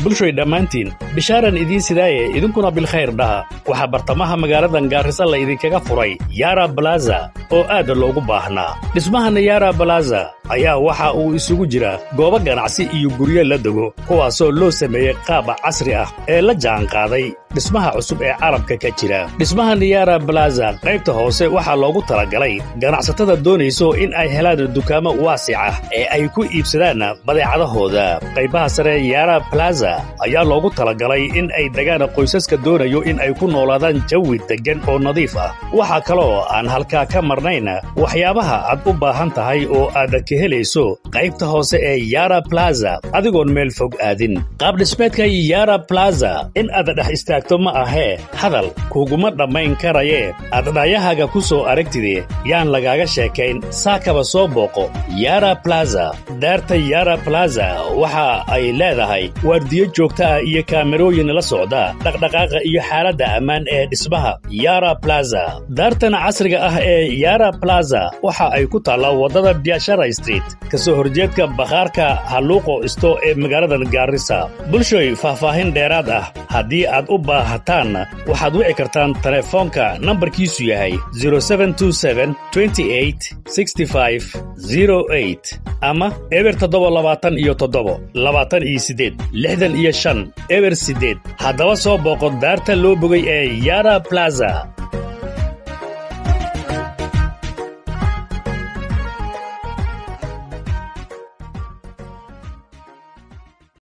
bulshoy dhammaantiin bishaaran idiin sidaaye idinkuna bilkhayr dhaha waxaa bartamaha magaaladan gaarisa la idinkaga furay yara balaza oo aad loogu baahnaa dhismahan yara balaza ayaa waxa uu isugu jira goobo ganacsi iyo guryo la dego kuwaasoo loo sameeyey qaab casri ah ee la jaanqaaday dhismaha cusub ee carabka ka jira dhismahan yara balaza qaybta hoose waxaa loogu talagalay ganacsatada doonayso in ay helaan dukaamo waasic ah ee ay ku iibsadaan badeecadahooda qaybaha sare yara balaza ayaa loogu talagalay in ay degaan qoysaska doonayo in ay ku noolaadaan jawi deggan oo nadiif ah waxaa kaloo aan halkaa ka marnayn waxyaabaha aad u baahan tahay oo aad ka helayso qaybta hoose ee yara balaza adigoon meel fog aadin qaabdhismeedka yara balaza in aad dhex istaagto ma ahee hadal kuguma dhammayn karayee aad dhaayahaaga ku soo aragtide yaan lagaaga sheekayn saakaba soo booqo yara balaza daarta yara balaza waxa ay leedahay waardiyo joogta ah iyo kaamerooyin la socda dhaqdhaqaaqa iyo xaaladda ammaan ee dhismaha yara balaza daartan casriga ah ee yara balaza waxa ay ku taallaa waddada biashara street ka soo horjeedka bakhaarka halluuqo isto ee magaaladan gaarisa bulshoy faahfaahin dheeraad ah haddii aad u baahataan waxaad wici kartaan telefoonka nambarkiisu yahay ama eber toddoba labaatan iyo toddobo labaatan iyo siddeed lixdan iyo shan eber siddeed haddaba soo booqo daarta loo bogay ee yara balaza